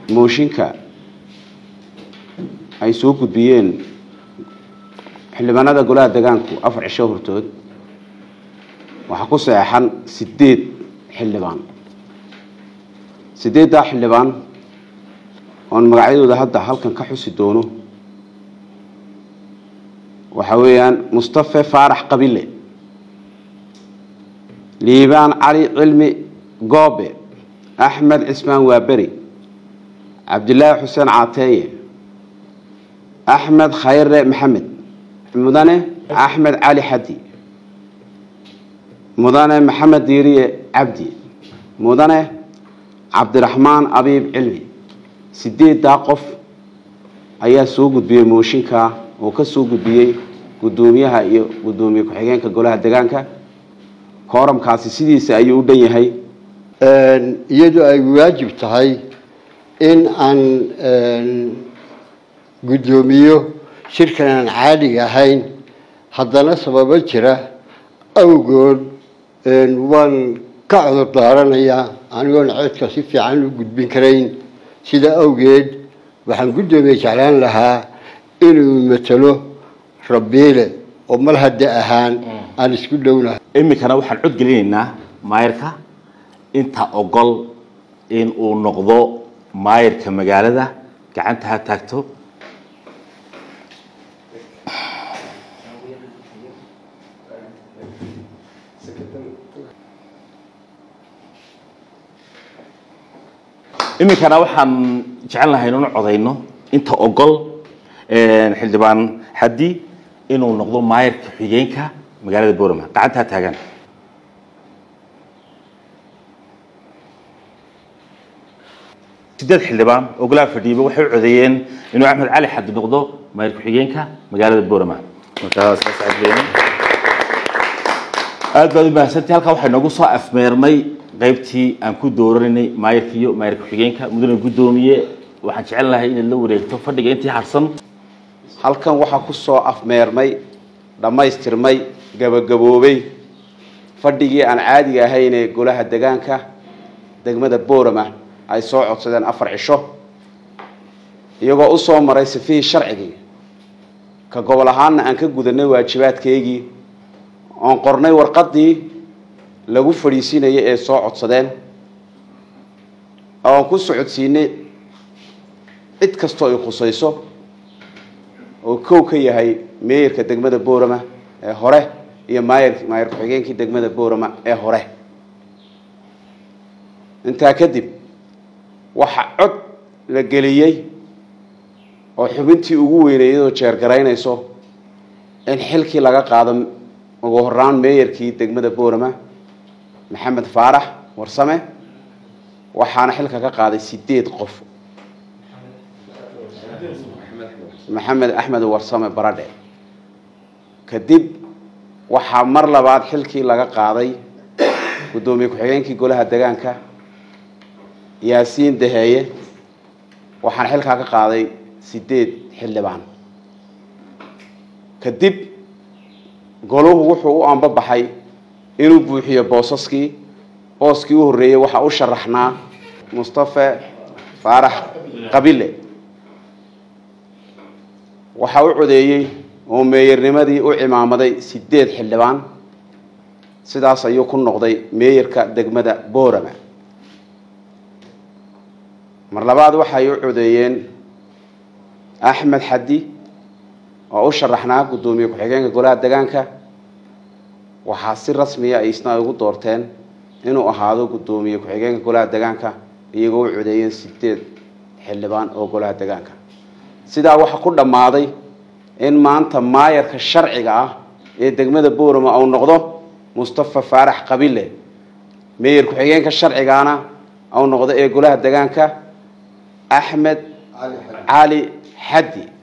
mooshinka ay soo gudbiyeen xildhibaanada golaha degaanku afar cisho hortood waxaa ku saxeexan sideed xildhibaan sideeddaa xildhibaan oon magacyadooda hadda halkan ka xusi doono waxa weeyaan mustafe faarax qabile liibaan cali cilmi goobe axmed cismaan waaberi cabdilaahi xuseen caateeye axmed khayre maxamed mudane axmed cali xadi mudane maxamed diiriye cabdi mudane cabdiraxmaan abiib cilmi sideeddaa qof ayaa soo gudbiyey mooshinka oo ka soo gudbiyey guddoomiyaha iyo guddoomiye ku-xigeenka golaha degaanka kooramkaasi sidiisa ayuu u dhan yahay iyadoo ay waajib tahay in aan guddoomiyo shirkan aan caadiga ahayn haddana sababo jira awgood waan ka cudur daaranayaa anigoon codka si fiican u gudbin karayn sida awgeed waxaan guddoomiye jeclaan lahaa inuu matalo rabiile oo mal hadda ahaan aan isku dhownahay iminkana waxaan cod gelinaynaa maayarka inta ogol in uu noqdo maayarka magaalada gacanta ha taagto iminkana waxaan jecel lahay inanu codayno inta ogol xildhibaan xaddi inuu noqdo maayarka xigeenka magaalada borama gacanta ha taagaan sideed xildhibaan oo golaha fadhiiba waxay u codeeyeen inuu axmed cali xaddi noqdo maayar ku-xigeenka magaalada borama markaas aad baad u mahadsantii halkaa waxaa noogu soo afmeermay qaybtii aan ku dooranay maayarka iyo maayar ku-xigeenka mudane guddoomiye waxaan jecel lahay inaad la wareegto fadhiga intii harsan halkan waxaa ku soo afmeermay dhammaystirmay gabagaboobay fadhigii aan caadiga ahaynee golaha degaanka degmada boorama ay soo codsadeen afar cisho iyagoo usoo maray sifihii sharcigii ka gobol ahaanna aan ka gudanay waajibaadkeygii oon qornay warqadii lagu fadhiisinayay ee soo codsadeen oon ku socodsiinay cid kastoo ay khusayso oo kow ka yahay meeyarka degmada boorama ee hore iyo maayar maayar ku-xigeenkii degmada boorama ee hore intaa kadib waxa cod la geliyey oo xubintii ugu weynay iyadoo jeergaraynayso in xilkii laga qaado ugu horaan meeyarkii degmada boorama maxamed faarax warsame waxaana xilka ka qaaday sideed qof maxamed axmed warsame baradhe kadib waxaa mar labaad xilkii laga qaaday guddoomiye ku-xigeenkii golaha degaanka yaasiin daheeye waxaana xilkaa ka qaaday sideed xildhibaan kadib goluhu wuxuu u ambabaxay inuu buuxiyo boosaskii booskii u horreeyey waxaa u sharaxnaa mustafe faarax qabile waxaa u codeeyey oo meeyarnimadii u cimaamaday sideed xildhibaan sidaas ayuu ku noqday meeyarka degmada boorama mar labaad waxay u codeeyeen axmed xaddi oo u sharaxnaa guddoomiye ku-xigeenka golaha degaanka waxaa si rasmiya ay isna ugu doorteen inuu ahaado guddoomiye ku-xigeenka golaha degaanka iyagoo u codeeyeen sideed xildhibaan oo golaha degaanka sidaa waxaa ku dhammaaday in maanta maayarka sharciga ah ee degmada boorama uu noqdo mustafa faarax qabile meeyar ku-xigeenka sharcigaana uu noqdo ee golaha degaanka axmed cali xaddi